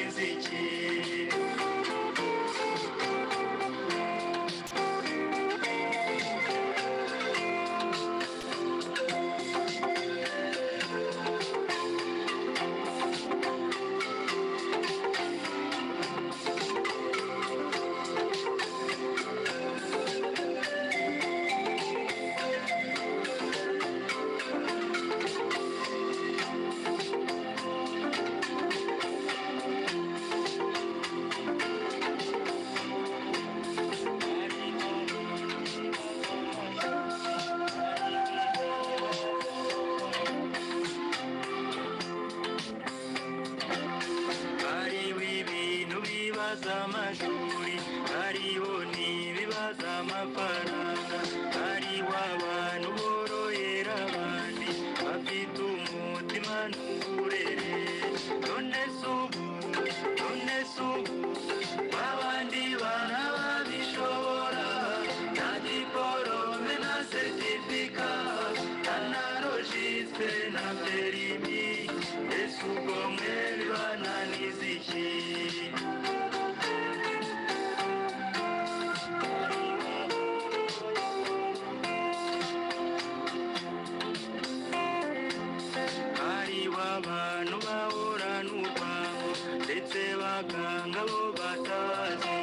umuziki hariho ibintu bibaza amashuri hariho n'ibibaza amafaranga hariho abantu borohera abandi bafite umutima n'uburere none se ubu none se ubu babandi bana babishobora nta diporome na seritifika nta na rojisitire na perimi ese ubwo mwebwe bananiza iki hariho abantu bahura n'urwango ndetse bakanga abo batazi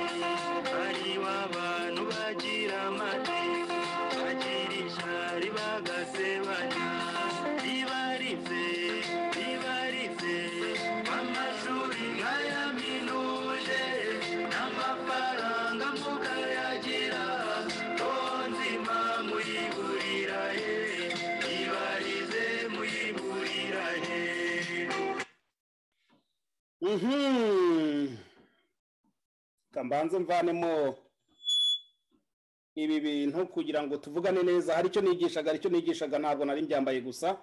hariho abantu bagira amateka bagira ishyari bagasebanya ribaritse ribaritse amashuri nk'aya minuje n'amafaranga mukayagira nzima muyigurira he ibarize muyigurira he Mhm. kambanze mvanemo ibi bintu kugira ngo tuvugane neza hari icyo nigishaga hari icyo nigishaga ntabwo nari mbyambaye gusa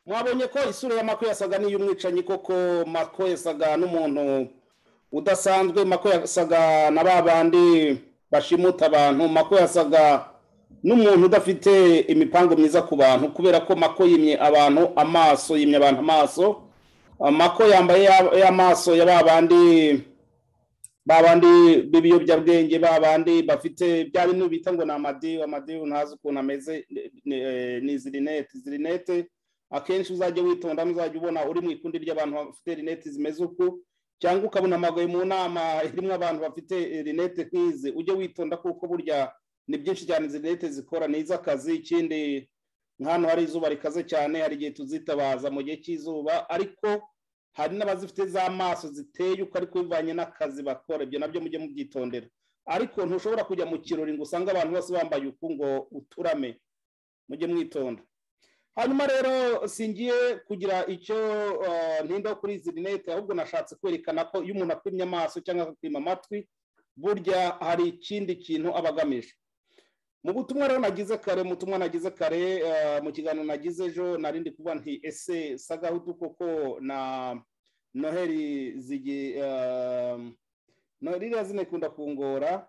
mwabonye ko isura ya mako yasaga n'iy'umwicanyi koko mako yasaga n'umuntu udasanzwe mako yasaga na ba bandi bashimuta abantu mako yasaga n'umuntu udafite imipango myiza ku bantu kubera ko mako yimye abantu amaso yimye abantu amaso amako yambaye ya- y'amaso ya ba bandi ba bandi b'ibiyobyabwenge ba bandi bafite bya bintu bita ngo ni amadiyu amadiyu ntazi ukuntu ameze ni- ni- eh, ni izi rinete izi rinete akenshi uzajya witonda uzajya ubona uri mu ikundi ry'abantu bafite rinete zimeze uku cyangwa ukabona amagoye mu nama irimo abantu bafite eh, rinete nk'izi ujye witonda kuko burya ni byinshi cyane izi rinete zikora ni iz'akazi ikindi nk'ahantu hari izuba rikaze cyane hari igihe tuzitabaza mu gihe cy'izuba ariko hari n'abazifite z'amaso ziteye uko ariko bivanye n'akazi bakora ibyo nabyo mujye mubyitondera ariko ntushobora kujya mu kirori ngo usange abantu bose bambaye uku ngo uturame mujye mwitonda hanyuma rero singiye kugira icyo eh, ntindaho kuri izi rinete ahubwo nashatse kwerekana ko iyo umuntu apimye amaso cyangwa akapima amatwi burya hari ikindi kintu aba agamije mu butumwa rero nagize kare mu butumwa nagize kare eh, mu kiganiro nagize ejo nari ndi kuvuga nti ese sagahutu koko na noheli zigi ehm, noheli iriya zina ikunda kungora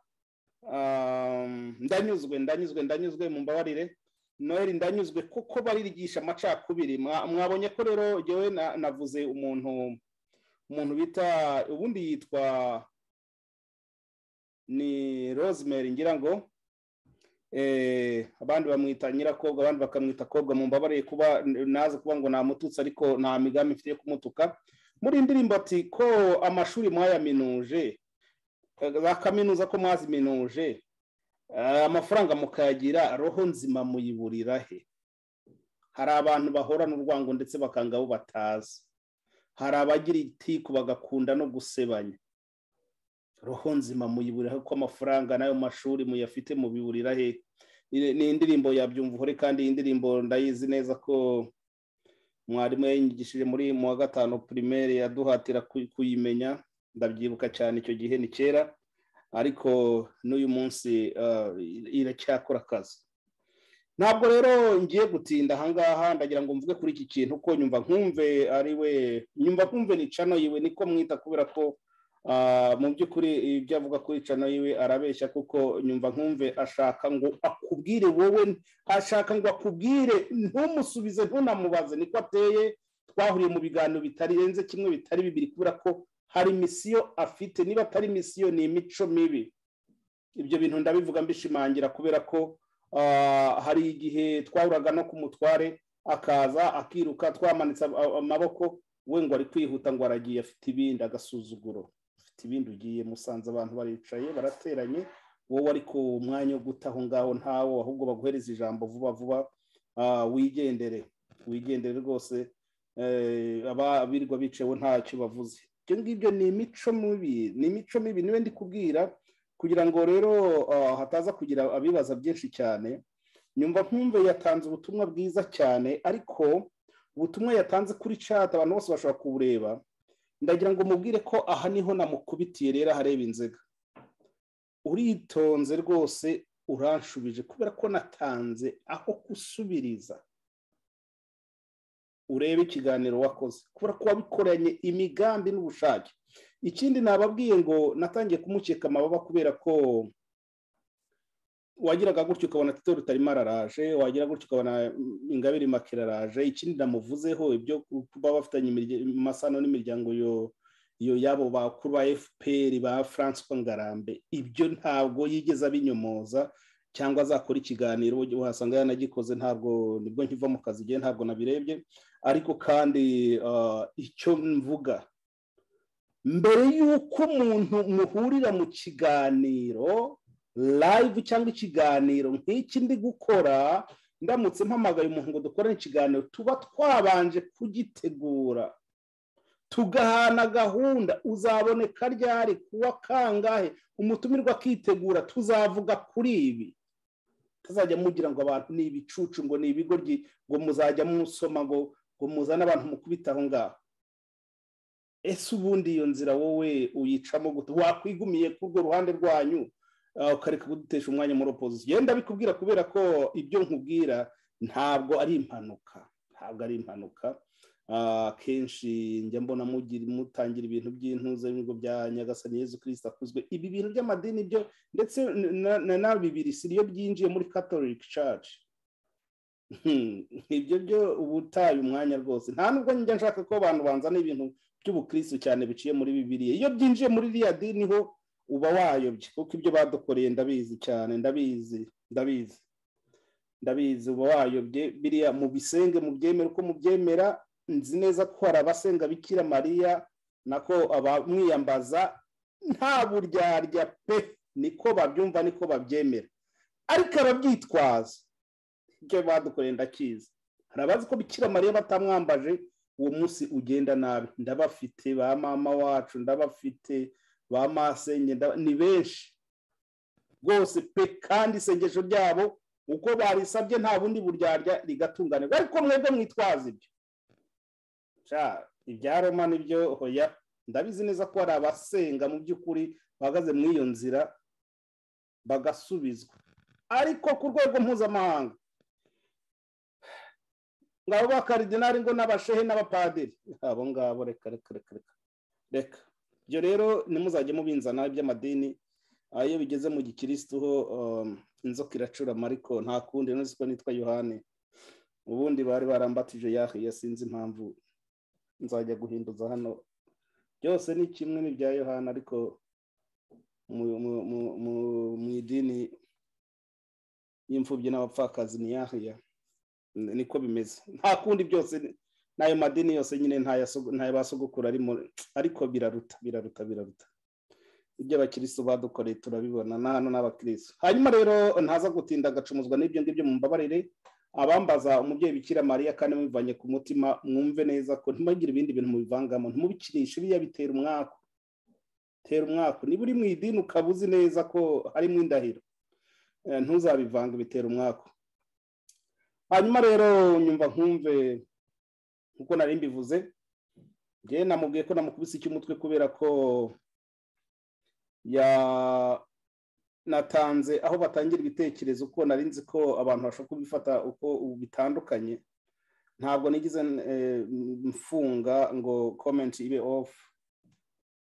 ehm, ndanyuzwe ndanyuzwe ndanyuzwe mu mbabarire noheli ndanyuzwe kuko barigisha amacakubiri Mwa- mwabonye ko rero jyewe na- navuze umuntu umuntu bita ubundi yitwa ni rosemary ngira ngo eh, abandi bamwita nyirakobwa abandi bakamwita kobwa mu mbabare kuba naza kuba ngo namututse ariko nta migambi mfite yo kumutuka muri iyi ndirimbo ati ko amashuri mwayaminuje eh, za kaminuza ko mwaziminuje eh, amafaranga mukayagira roho nzima muyiburira he hari abantu bahorana urwango ndetse bakanga abo batazi hari abagira itiku bagakunda no gusebanya roho nzima muyiburira ko amafaranga n'ayo mashuri muyafite mubiburira he Ni- ni indirimbo ya byumva uhore kandi iyi ndirimbo ndayizi neza ko mwarimu yayigishije muri mu wa gatanu primaire yaduhatira kuy- kuyimenya ndabyibuka cyane icyo gihe ni kera ariko n'uyu munsi eh, iracyakora akazi ntabwo rero ngiye gutinda ahangaha ndagira ngo mvuge kuri iki kintu ko nyumva nkumve ari we nyumva nkumve ni cano yiwe niko mwita kubera ko Ah, mu by'ukuri ibyo avuga kuri cano yiwe arabeshya kuko nyumva nkumve ashaka ngo akubwire wowe ashaka ngo akubwire ntumusubize ntunamubaze niko ateye twahuriye mu biganiro bitarenze kimwe bitari bibiri kubera ko hari misiyo afite niba atari misiyo ni imico mibi ibyo bintu ndabivuga mbishimangira kubera ko ah, hari igihe twahuraga no ku mutware akaza akiruka twamanitse a- amaboko we ngo ari kwihuta ngo aragiye afite ibindi agasuzuguro afite ibindi ugiye musanze abantu baricaye barateranye wowe ari ku mwanya wo guta aho ngaho ntawo ahubwo baguhereza ijambo vuba vuba ah, wigendere wigendere rwose eh, aba birwa bicewe ntacyo bavuze ibyo ngibyo ni imico mibi ni imico mibi niwe ndi kubwira kugira ngo rero ah, hataza kugira abibaza byinshi cyane nyumva nkumve yatanze ubutumwa bwiza cyane ariko ubutumwa yatanze kuri chat abantu bose bashobora kubureba ndagira ngo mubwire ko aha niho namukubitiye rero ahareba inzega uritonze rwose uranshubije kubera ko natanze aho gusubiriza urebe ikiganiro wakoze kubera ko wabikoranye imigambi n'ubushake ikindi nababwiye ngo natangiye kumukeka amababa kubera ko wagiraga gutyo ukabona tito rutarimo araraje wagira gutyo ukabona mm, ingabire makera araje ikindi namuvuzeho ibyo kuba bafitanye imirya- amasano n'imiryango yo iyo yabo bakuru ba fpr ba francois ngarambe ibyo ntabwo yigeze abinyomoza cyangwa azakora ikiganiro uhasanga yanagikoze ntabwo nibwo nkiva mu kazi igihe ntabwo nabirebye ariko kandi ah, icyo mvuga mbere y'uko umuntu muhurira mu kiganiro live cyangwa ikiganiro nk'iki ndi gukora ndamutse mpamagaye umuntu ngo dukorane ikiganiro tuba twabanje kugitegura tugahana gahunda uzaboneka ryari kuwa kangahe umutumirwa akitegura tuzavuga kuri ibi tuzajya mugira ngo abantu ni ibicucu ngo ni ibigoryi ngo muzajya musoma ngo ngo muzane abantu mukubita aho ngaho ese ubundi iyo nzira wowe uyicamo gute wakwigumiye ku rwo ruhande rwanyu ah, ukareka kudutesha umwanya muri opozisiyo yenda bikubwira kubera ko ibyo nkubwira ntabwo ari impanuka ntabwo ari impanuka Ah, kenshi njya mbona mugira mutangira ibintu by'intuza y'ibigo bya nyagasani yezu kirisita akuzwe ibi bintu by'amadini byo ndetse na- na- na bibiri siriyo byinjiye muri catholic church Hmm, ibyo byo uba utaye umwanya rwose nta nubwo njya nshaka ko abantu banzana ibintu by'ubukristo cyane biciye muri bibiriya iyo byinjiye muri ririya dini ho uba wayobye kuko ibyo badukoreye ndabizi cyane ndabizi ndabizi ndabizi uba wayobye biriya mu bisenge mu byemera uko mubyemera nzi neza ko hari abasenga bikira mariya nako abamwiyambaza nta buryarya pe niko babyumva niko babyemera ariko ababyitwaza ibyo badukoreye ndakizi hari abazi ko bikira mariya batamwambaje uwo munsi ugenda nabi ndabafite ba mama wacu ndabafite ba masenge ndaba- ni benshi rwose pe kandi isengesho ryabo uko barisabye nta bundi buryarya rigatunganirwa ariko mwebwe mwitwaza ibyo sha ibya roma nibyo hoya ndabizi neza ko hari abasenga mu by'ukuri bahagaze muri iyo nzira bagasubizwa ariko ku rwego mpuzamahanga ngabo ba karidinari ngo n'abashehe n'abapadiri abo ngabo reka reka reka reka reka ibyo rero nimuzajye mubinzana iby'amadini Ah, iyo bigeze mu gikirisitu ho um, inzoka iracurama ariko nta kundi nzi ko nitwa yohani ubundi bari barambatije yahiye sinzi impamvu nzajya guhinduza hano byose ni kimwe n'ibya yohani ariko mu- mu- mu- mu- mu idini y'imfubyi n'abapfakazi ni yahiya N- niko bimeze nta kundi byose ni- n'ayo madini yose nyine ntayo sogo- ntayo ba sogokuru arimo ariko biraruta biraruta biraruta ibyo abakirisitu badukoreye turabibona na hano n'abakirisitu hanyuma rero ntaza gutinda agacumuzwa n'ibyo ngibyo mumbabarire abambaza umubyeyi bikira mariya kandi mubivanye ku mutima mwumve neza ko ntimugire ibindi bintu mubivangamo ntimubikinishe biriya bitera umwaku tera umwaku niba uri mu idini ukaba uzi neza ko harimo indahiro eh, ntuzabivanga bitera umwaku hanyuma rero nyumva nkumve nk'uko nari mbivuze njyewe namubwiye ko namukubise icy'umutwe kubera ko ya natanze aho batangira ibitekerezo uko nari nzi ko abantu bashobora kubifata uko bitandukanye ntabwo nigize eh, mfunga ngo comment ibe off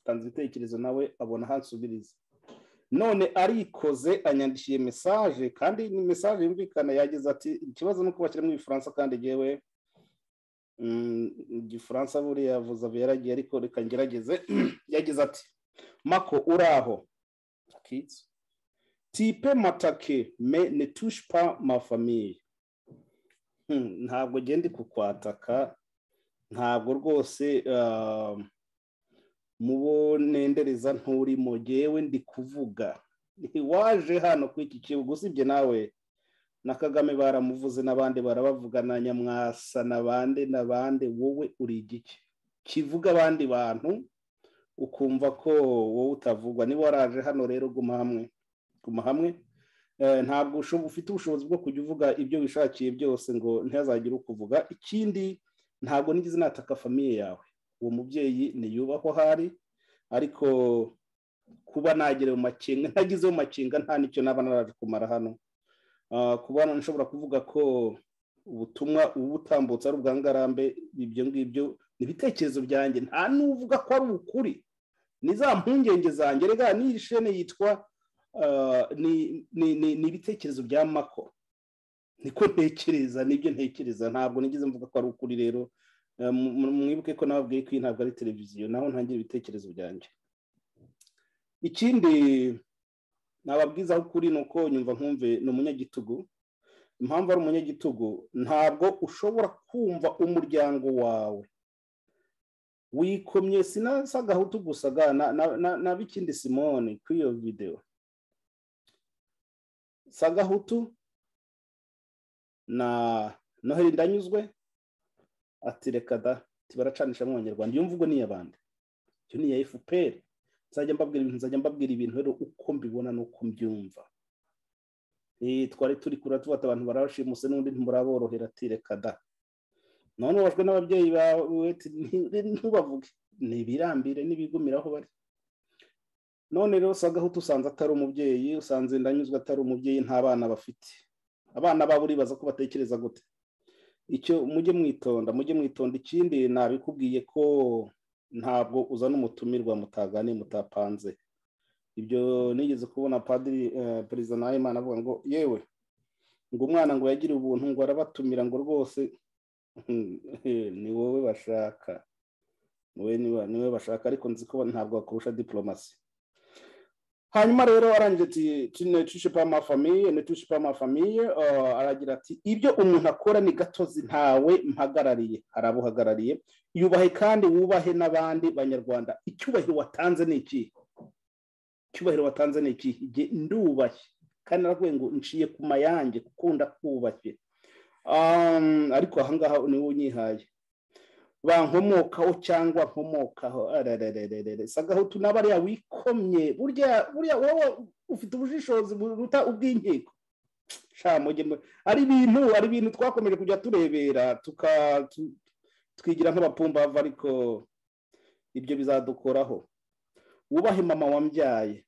tanze ibitekerezo nawe abona hansubiriza none arikoze anyandishiye mesaje kandi ni mesaje yumvikana yagize ati ikibazo ni uko bashyiramo ibifaransa kandi yewe igifaransa buriya yavuze yaragiye ariko reka ngerageze yagize ati mako uraho akitse tipe matake me netushipa mafamiye ntabwo genda kukwataka ntabwo rwose mubo nendereza nturimo ngewe ndi kuvuga waje hano kuri iki kibuga usibye nawe na kagame baramuvuze n'abandi barabavuga na nyamwasa n'abandi n'abandi wowe uri igiki kivuga abandi bantu ukumva ko wowe utavugwa niba waraje hano rero guma hamwe guma hamwe ntabwo ufite ubushobozi bwo kujya uvuga ibyo wishakiye byose ngo ntihazagire ukuvuga ikindi ntabwo nigeze nataka famiye yawe uwo mubyeyi niyubahwe aho ari ariko kuba nagere mu makenga ntagezeho mu makenga nta n'icyo naba naraje kumara hano kuba nshobora kuvuga ko ubutumwa uba utambutse ari ubwangarambe ibyo ngibyo ni ibitekerezo byanjye nta n'uvuga ko ari ukuri ni za mpungenge zanjye rega n'iyi shene yitwa ni ibitekerezo bya mako niko ntekereza nibyo ntekereza ntabwo nigeze mvuga ko ari ukuri rero mwibuke ko nababwiye ko iyi ntabwo ari televiziyo naho ntangira ibitekerezo byanjye ikindi nababwiza ukuri ni uko nyumva nkumve ni umunyagitugu impamvu ari umunyagitugu ntabwo ushobora kumva umuryango wawe wikomye sinasa agahutu gusa na bikindi simone kuri iyo videwo sagahutu na noheli ndanyuzwe ati reka da baracanisha abanyarwanda iyo mvugo ni iy'abandi iyo ni iya efuperi nzajya mbabwira ibintu nzajya mbabwira ibintu rero uko mbibona n'uko mbyumva twari turi kurira tubata abantu barabashimuse n'undi ntimuraborohera ati reka da none wajwe n'ababyeyi bawe ntubavuge ni ibirambire n'ibigumira aho bari none rero usaga aho usanze atari umubyeyi usanze ndanyuzwe atari umubyeyi nta bana bafite abana babo uribaza ko batekereza gute icyo mujye mwitonda mujye mwitonda ikindi nabikubwiye ko ntabwo uzana umutumirwa mutagane mutapanze ibyo nigeze kubona padiri perezida nahimana avuga ngo yewe ngo umwana ngo yagire ubuntu ngo arabatumira ngo rwose ni wowe bashaka ni wowe bashaka ariko nzi ko ntabwo bakurusha diporomasi hanyuma rero arangije ati netushipa amafamiye netushipa amafamiye aragira ati ibyo umuntu akora ni gatozi ntawe mpagarariye hari abo uhagarariye yubahe kandi wubahe n'abandi banyarwanda icyubahiro watanze ni iki icyubahiro watanze ni iki ndubashye kandi naravuye ngo nciye ku mayange gukunda kubashye ariko ahangaha niwo unyihaye bankomokaho cyangwa nkomokaho sagahutu n'abariya wikomye burya wowe ufite ubushishozi buruta ubw'inkiko ari ibintu ari ibintu twakomeje kujya turebera twigira nk'abapumbava ariko ibyo bizadukoraho wubahe mama wambyaye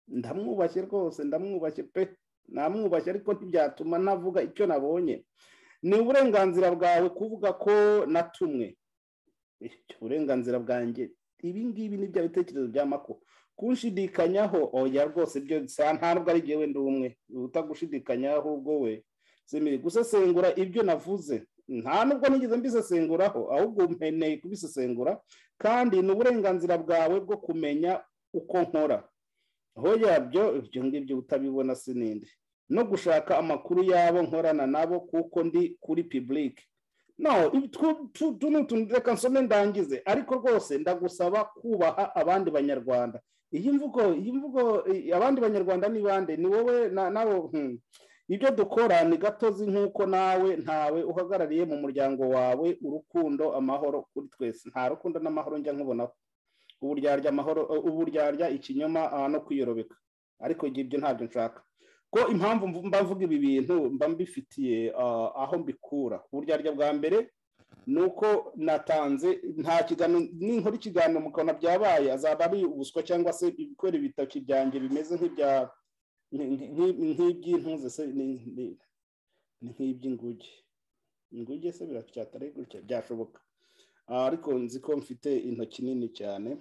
ndamwubashye rwose ndamwubashye pe namwubashye ariko ntibyatuma navuga icyo nabonye ni uburenganzira bwawe kuvuga ko natumwe uburenganzira bwanjye ibi ngibi ni bya bitekerezo bya mako kunshidikanyaho oya rwose byo ntabwo ari ngewe ndi umwe utagushidikanya ahubwo we gusesengura ibyo navuze nta nubwo nigeze mbisesenguraho ahubwo mpeneye kubisesengura kandi ni uburenganzira bwawe bwo kumenya uko nkora aho yabyo ibyo ngibyo utabibona sinindi no gushaka amakuru yabo nkorana nabo kuko ndi kuri pibulike no tu ni utuntu reka nsome ndangize ariko rwose ndagusaba kubaha abandi banyarwanda iyi mvugo iyi mvugo abandi banyarwanda ni bande ni wowe nabo ibyo dukora ni gatozi nk'uko nawe ntawe uhagarariye mu muryango wawe urukundo amahoro kuri twese nta rukundo n'amahoro njya nkubonaho uburyarya amahoro uburyarya ikinyoma no kwiyoroka ariko ibyo ntabyo nshaka ko impamvu mba mvuga ibi bintu mba mbifitiye aho mbikura uburyarya bwa mbere ni uko natanze nta kiganiro ninkora ikiganiro mukabona byabaye azaba ari ubuswa cyangwa se ibikora ibitoki byanjye bimeze nk'ibya nk'iby'intuze se ni nk'iby'inguge inguge se biracyatari gutya byashoboka ariko nzi ko mfite intoki nini cyane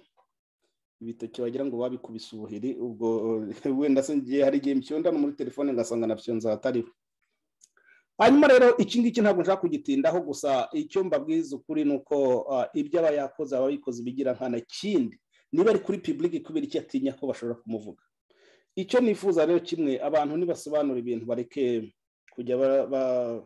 ibitoki wagira ngo babikubise ubuhiri ubwo wenda se ngiye hari igihe mbyunda muri telefone ngasanga na byo nzatariho hanyuma rero iki ngiki ntabwo nshaka kugitindaho gusa icyo mbabwiza ukuri ni uko ah, ibyo aba yakoze aba abikoze bigira nkana kindi niba ari kuri pibulike kubera icyo atinya ko bashobora kumuvuga icyo nifuza rero kimwe abantu nibasobanura ibintu bareke kujya ba- ba-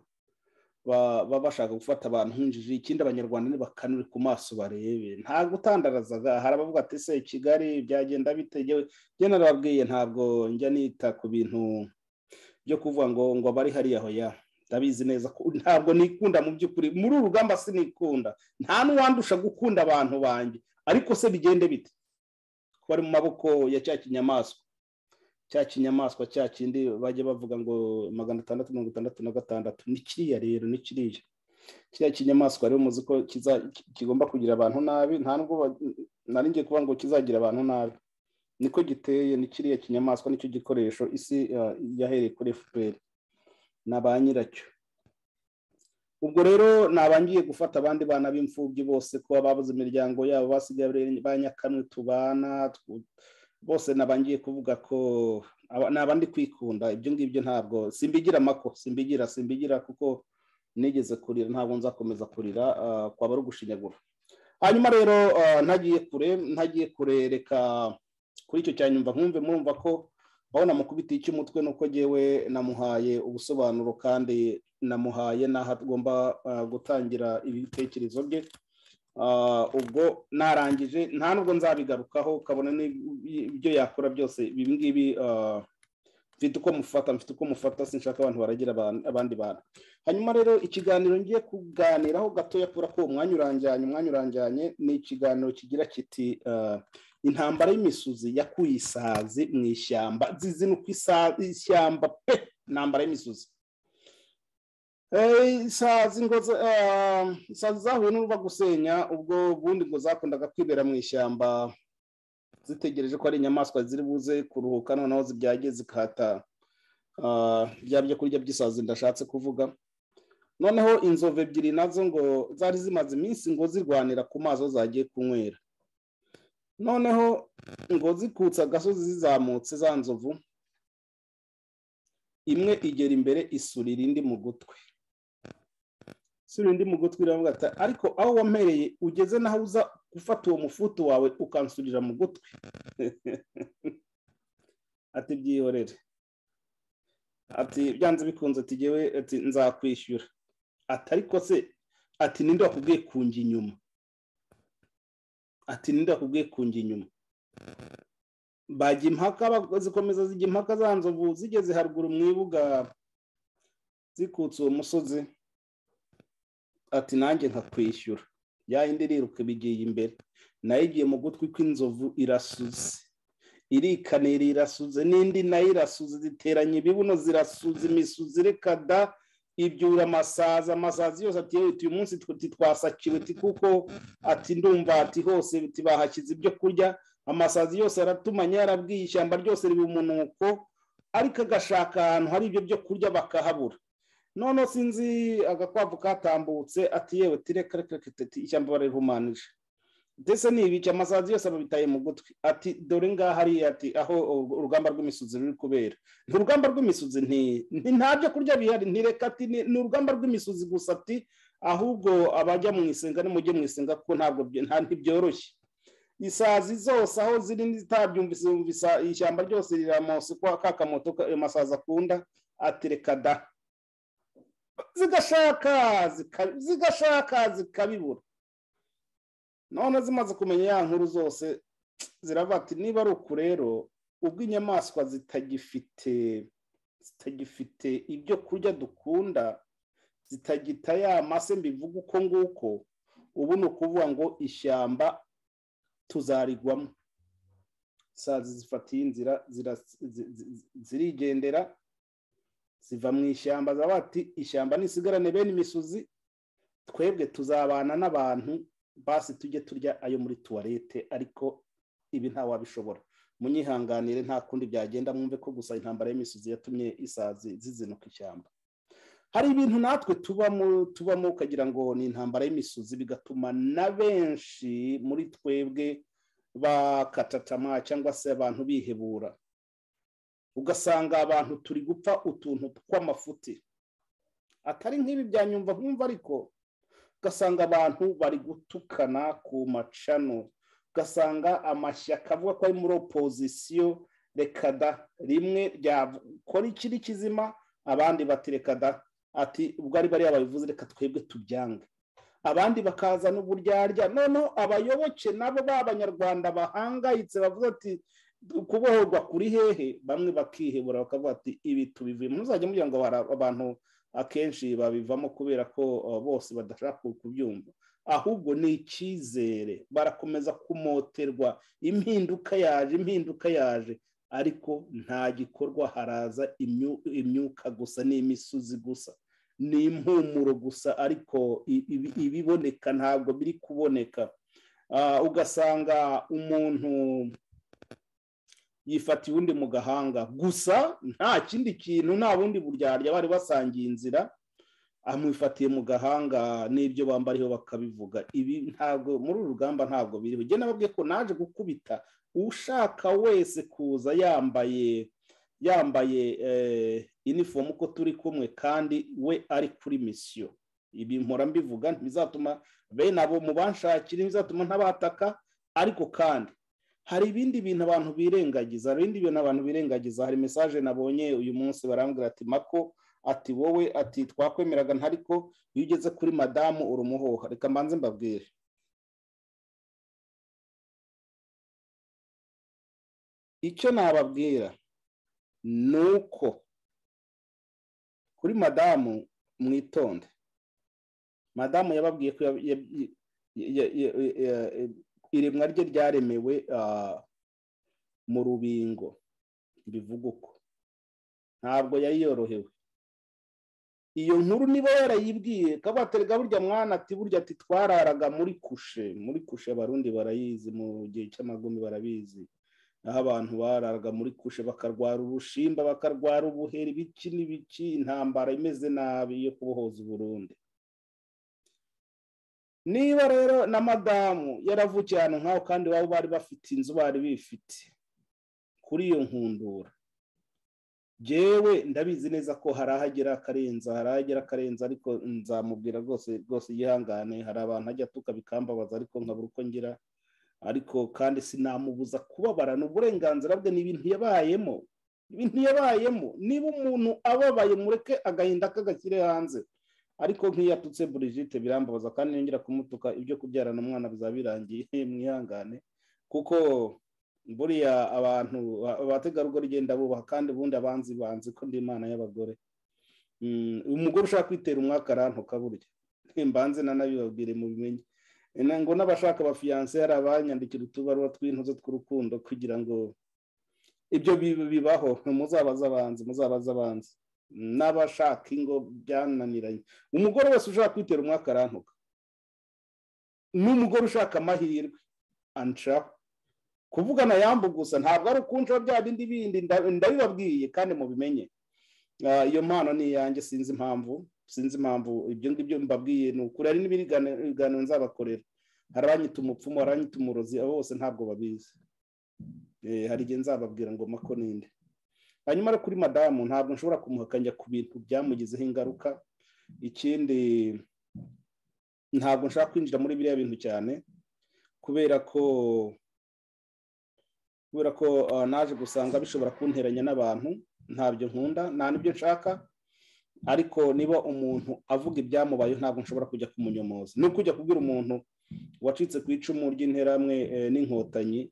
ba- ba- bashaka gufata abantu nk'injiji ikindi abanyarwanda nibakanure ku maso barebe nta gutandarazaga hari abavuga ati se kigali byagenda bitegewe njye narababwiye ntabwo njya nita ku bintu byo kuvuga ngo ngo abari hariya hoya ndabizi neza ko ntabwo nikunda mu by'ukuri muri uru rugamba sinikunda nta n'uwandusha gukunda abantu banjye ariko se bigende bite ko bari mu maboko ya cya kinyamaswa cya kinyamaswa cya kindi bajya bavuga ngo magana atandatu mirongo itandatu na gatandatu ni kiriya rero ni kiriya kiriya kinyamaswa rero muzi ko kiza- ki- kigomba kugira abantu nabi nta nubwo ba- nari ngiye kuvuga ngo kizagira abantu nabi niko giteye ni kiriya kinyamaswa nicyo gikoresho isi eh, yahereye kuri fpr na ba nyiracyo ubwo rero nabangiye gufata abandi bana b'imfubyi bose kuba babuze imiryango yabo basigaye ba nyakamwe tubana twu- bose nabangiye kuvuga ko aba- ni abandi kwikunda ibyo ngibyo ntabwo simbigira amako simbigira simbigira kuko nigeze kurira ntabwo nzakomeza kurira ah, kwaba ari ugushinyagura hanyuma rero ah, ntagiye kure ntagiye kurereka kuri icyo cyanyumva nkumve murumva ko aho namukubitiye icy'umutwe ni uko ngewe namuhaye ubusobanuro kandi namuhaye n'aho agomba ah, gutangira ibitekerezo bye Ah, ubwo narangije nta nubwo nzabigarukaho kabona n'ibyo yakora byose ibi ngibi ah, mfite uko mufata mfite uko mufata sinshaka abantu baragira aban- abandi bantu hanyuma rero ikiganiro ngiye kuganiraho gatoya kubera ko umwanya uranjyanye umwanya uranjyanye ni ikiganiro kigira kiti ah, intambara y'imisuzi yakuye isazi mu ishyamba zizinuka isa- ishyamba pe intambara y'imisuzi Eh, isazi ngo za- ah, isazi zahuye n'uruva gusenya ubwo ubundi ngo zakundaga kwibera mu ishyamba zitegereje ko ari inyamaswa ziri buze kuruhuka noneho zibyagiye zikahata ah, bya byo kurya by'isazi ndashatse kuvuga noneho inzovu ebyiri nazo ngo zari zimaze iminsi ngo zirwanira ku mazi aho zagiye kunywera noneho ngo zikutse agasozi zizamutse za nzovu imwe igera imbere isurira indi mu gutwi sura indi mu gutwi iravuga ati ariko aho wampereye ugeze naho uza gufata uwo mufutu wawe ukansurira mu gutwi ati byihorere ati byanze bikunze ati jyewe ati nzakwishyura ati ariko se ati ninde wakubwiye kunjya inyuma ati ninde wakubwiye kunjya inyuma bajya impaka bag- zikomeza zijya impaka za nzovu zigeze haruguru mu ibuga zikutse uwo musozi ati nanjye nkakwishyura ya yindi iriruka ibigiye imbere nayo igiye mu gutwi kw'inzovu irasuze irikanira irasuze n'indi nayo irasuze ziteranya ibibuno zirasuze imisuzi reka da ibyura amasazi amasazi yose ati yewe uyu munsi twe- ati twasakiwe ati kuko ati ndumva ati hose ati bahashyize ibyo kurya amasazi yose aratumanye yarabwiye ishyamba ryose riba umunuko ariko agashaka ahantu hari ibyo byo kurya bakahabura noneho sinzi agakwavu katambutse ati yewe ati reka reka reka ati ishyamba barihumanije ndetse n'ibica amasazi yose ababitaye mu gutwi ati dore ngaha ari ati aho u- urugamba rw'imisozi ruri kubera nti urugamba rw'imisozi nti nti nta byo kurya bihari nti reka ati ni ni urugamba rw'imisozi gusa ati ahubwo abajya mu isenga nimujye mu isenga kuko ntabwo byo- nta- ntibyoroshye isazi zose aho ziri zitabyumvise yumvisa ishyamba ryose riramose kwa kakamoto ka- ayo masazi akunda ati reka da zigashaka zika- zigashaka zikabibura none zimaze kumenya ya nkuru zose ziravuga ati niba ari uku rero ubwo inyamaswa zitagifite zitagifite ibyo kurya dukunda zitagita ya mase mbivuga uko nguko ubu ni ukuvuga ngo ishyamba tuzarigwamo isazi zifatiye inzira zira- zi- zi- zirigendera ziva mu ishyamba zaba ati ishyamba nisigarane bene imisozi twebwe tuzabana n'abantu basi tujye turya ayo muri tuwarete ariko ibi ntawabishobora munyihanganire nta kundi byagenda mwumve ko gusa intambara y'imisozi yatumye isazi zizinuka ishyamba hari ibintu natwe tubamo tubamo ukagira ngo ni intambara y'imisozi bigatuma na benshi muri twebwe bakatatama cyangwa se abantu bihebura ugasanga abantu turi gupfa utuntu tw'amafuti atari nk'ibi byanyumva nkumva ariko ugasanga abantu bari gutukana ku macano ugasanga amashyaka avuga ko ari muri opozisiyo reka da rimwe ryakora ikiri kizima abandi bati reka da ati ubwo ari bariya babivuze reka twebwe tubyange abandi bakazana uburyarya noneho abayoboke nabo b'abanyarwanda bahangayitse bavuga ati kubohorwa kuri hehe bamwe bakihebura bakavuga ati ibi tubivuyemo muzajya mugira ngo abantu akenshi babivamo kubera ko bose badashaka kubyumva ahubwo ni icyizere barakomeza kumoterwa impinduka yaje impinduka yaje ariko nta gikorwa haraza imyuka gusa n'imisozi gusa ni impumuro gusa ariko ibiboneka ntabwo biri kuboneka ugasanga umuntu yifatiye undi mu gahanga gusa nta kindi kintu nta bundi buryarya bari basangiye inzira amwifatiye mu gahanga n'ibyo bambariyeho bakabivuga ibi ntabwo muri uru rugamba ntabwo biriho ugenda babwiye ko naje gukubita ushaka wese kuza yambaye yambaye inifomu ko turi kumwe kandi we ari kuri misiyo ibi mpora mbivuga ntibizatuma bene abo mu banshakira ntibizatuma ntabataka ariko kandi hari ibindi bintu abantu birengagiza hari ibindi bintu abantu birengagiza hari mesaje nabonye uyu munsi barambwira ati mako ati wowe ati twakwemeraga ntariko iyo ugeze kuri madamu urumuhoha reka mbanze mbabwire icyo nababwira ni uko kuri madamu mwitonde madamu yababwiye ko iremwa rye ryaremewe mu rubingo bivuga uko ntabwo yayiyorohewe iyo nkuru niba yarayibwiye kabaterega burya mwana ati burya ati twararaga muri kushe muri kushe abarundi barayizi mu gihe cy'amagumi barabizi aho abantu bararaga muri kushe bakarwara ubushimba bakarwara ubuheri ibiki n'ibiki intambara imeze nabi yo kubohoza uburundi niba rero na madamu yaravukiye ahantu nkaho kandi baba bari bafite inzu bari bifite kuri iyo nkundura jyewe ndabizi neza ko hari ahagera akarenza hari ahagera akarenza ariko nzamubwira rwose rwose yihangane hari abantu ajya atuka bikambabaza ariko nkabura uko ngira ariko kandi sinamubuza kubabara ni uburenganzira bwe ni ibintu yabayemo ibintu yabayemo niba umuntu ababaye mureke agahinda k'agakire hanze ariko nk'iyo atutse burigite birambabaza kandi yongera kumutuka ibyo kubyarana umwana bizaba birangiye mwihangane kuko buriya abantu abategarugori genda bubaha kandi ubundi abanzi banzi ko ndi imana y'abagore umugore ushaka kwitera umwaka arantuka burya mbanze nanabibabwire mubimenye ngo n'abashaka abafiyanse hari abanyandikira utubaruwa tw'intuzo tw'urukundo kugira ngo ibyo bibaho muzabaze abanzi muzabaze abanzi n'abashaka ingo byananiranye umugore wese ushaka kwitera umwaka arantuka n'umugore ushaka amahirwe anshaho kuvugana yambu gusa ntabwo ari ukunshaho bya bindi bindi ndabibabwiye kandi mubimenye iyo mpano ni iyanjye sinzi impamvu sinzi impamvu ibyo ngibyo mbabwiye ni ukuri hari n'ibiganiro nzabakorera hari abanyita umupfumu hari abanyita umurozi abo bose ntabwo babizi hari igihe nzababwira ngo mako ninde hanyuma ari kuri madamu ntabwo nshobora kumuhakanya ku bintu byamugizeho ingaruka ikindi ntabwo nshaka kwinjira muri biriya bintu cyane kubera ko kubera ko naje gusanga bishobora kunteranya n'abantu ntabyo nkunda nta n'ibyo nshaka ariko niba umuntu avuga ibyamubayeho ntabwo nshobora kujya kumunyomoza ni ukujya kubwira umuntu wacitse ku icumu ry'interamwe n'inkotanyi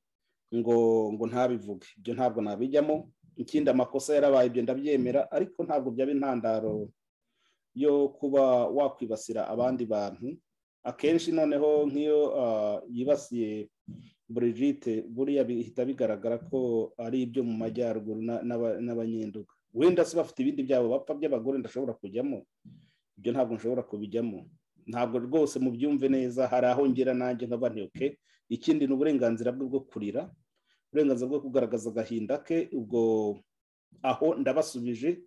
ngo ngo ntabivuge ibyo ntabwo nabijyamo ikindi amakosa yarabaye ibyo ndabyemera ariko ntabwo byaba intandaro yo kuba wakwibasira abandi bantu akenshi noneho nk'iyo yibasiye burigite buriya bihita bigaragara ko ari ibyo mu majyaruguru n'abanyenduga wenda se bafite ibindi byabo bapfa by'abagore ndashobora kujyamo ibyo ntabwo nshobora kubijyamo ntabwo rwose mubyumve neza hari aho ngera nanjye nkaba ntiyoke ikindi ni uburenganzira bwe bwo kurira uburenganzira bwo kugaragaza agahinda ke ubwo aho ndabasubije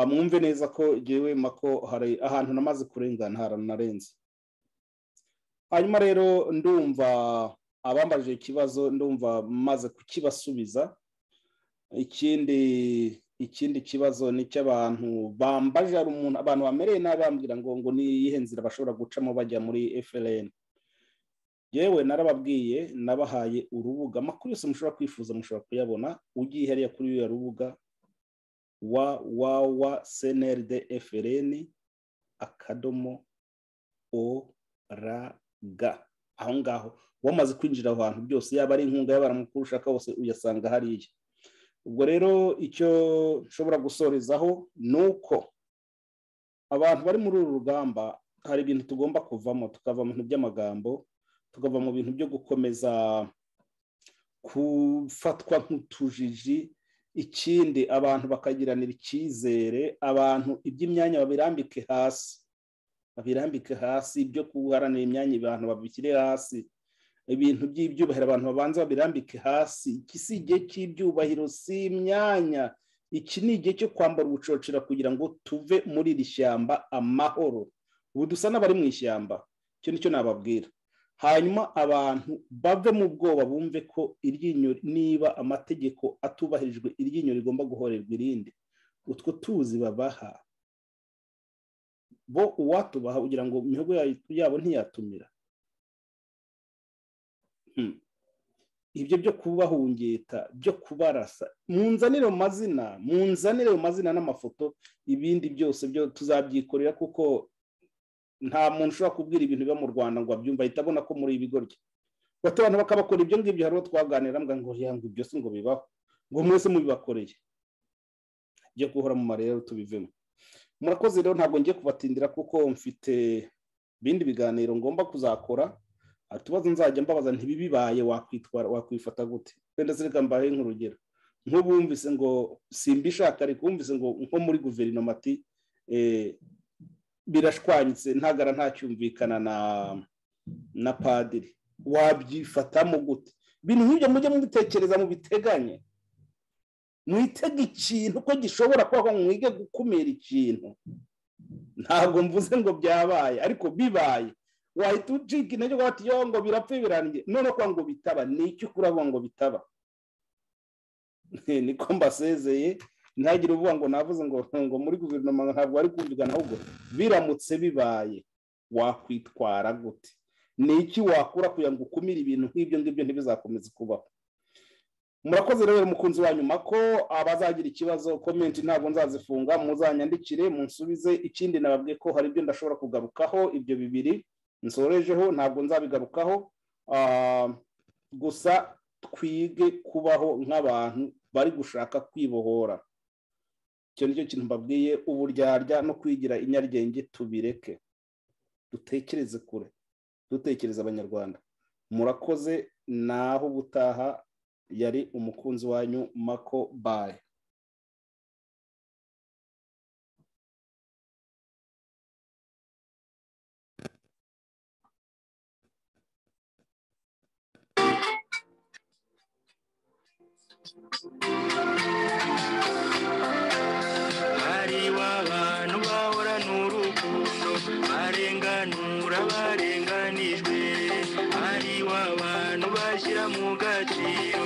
mwumve neza ko ngewe mako hari ahantu namaze kurengana ahantu narenze hanyuma rero ndumva abambajije ikibazo ndumva maze kukibasubiza ikindi ikindi kibazo ni icy'abantu bambaje hari umuntu abantu bamereye nabi bambwira ngo ngo ni iyihe nzira bashobora gucamo bajya muri FLN yewe narababwiye nabahaye urubuga amakuru yose mushobora kwifuza mushobora kuyabona ugiye hariya kuri uriya rubuga wa wa wa cnrd frn akadomo o ra ga aho ngaho wamaze kwinjira aho hantu byose yaba ari inkunga y'abantu mukuru ushaka wose uyasanga hariya ubwo rero icyo nshobora gusorezaho ni uko abantu bari muri uru rugamba hari ibintu tugomba kuvamo tukava mu bintu by'amagambo tukava mu bintu byo gukomeza gufatwa nk'utujiji ikindi abantu bakagiranira icyizere abantu iby'imyanya babirambike hasi babirambike hasi ibyo guharanira imyanya abantu babishyire hasi ibintu by'ibyubahiro abantu babanza babirambike hasi iki si igihe cy'ibyubahiro si imyanya iki ni igihe cyo kwambara ubucocera kugira ngo tuve muri iri shyamba amahoro ubu dusa n'abari mu ishyamba icyo nicyo nababwira hanyuma abantu bave mu bwoba bumve ko iryinyo niba amategeko atubahirijwe iryinyo rigomba guhorerwa irindi utwo tuzi babaha bo uwatubaha kugira ngo imihogo yabo ntiyatumira ibyo byo kubahungeta byo kubarasa munzanire mu mazina munzanire mu mazina n'amafoto ibindi byose byo tuzabyikorera kuko nta muntu ushobora kubwira ibintu biba mu rwanda ngo abyumve ahita abona ko muri ibi goryo bato abantu bakabakora ibyo ngibyo hari uwo twaganira ngo yange ibyo si ngo bibaho ngo mwese mubibakoreye byo guhora mu marero tubivemo murakoze rero ntabwo ngiye kubatindira kuko mfite ibindi biganiro ngomba kuzakora utubazo nzajya mbabaza ntibibibaye wakwitwara wakwifata gute wenda zireka mbahe nk'urugero nk'ubumvise ngo simbishaka ariko wumvise ngo nko muri guverinoma ati birashwanyitse ntagara ntacyumvikana na na padiri wabyifatamo gute ibintu nk'ibyo mujye mubitekereza mubiteganye mwitega ikintu ko gishobora kuba mwige gukumira ikintu ntabwo mvuze ngo byabaye ariko bibaye wahita ucika intege uvuga ati yo ngo birapfe birangiye none kwa ngo bitaba ni iki ukuravuga ngo bitaba niko mbasezeye ntihagire uvuga ngo navuze ngo ngo muri guverinoma ntabwo ari kumvikana ahubwo biramutse bibaye wakwitwara gute ni iki wakura kugira ngo ukumire ibintu nk'ibyo ngibyo ntibizakomeze kubaho murakoze rero mukunzi wa nyuma ko abazagira ikibazo komenti ntabwo nzazifunga muzanyandikire munsubize ikindi nababwiye ko hari ibyo ndashobora kugarukaho ibyo bibiri nsorejeho ntabwo nzabigarukaho gusa twige kubaho nk'abantu bari gushaka kwibohora icyo ni cyo kintu mbabwiye uburyarya no kwigira inyaryenge tubireke dutekereze kure dutekereze abanyarwanda murakoze naho ubutaha yari umukunzi wanyu mako baye hariho abantu bahorana urukundo barenganura abarenganijwe hariho abantu bashyira mu gaciro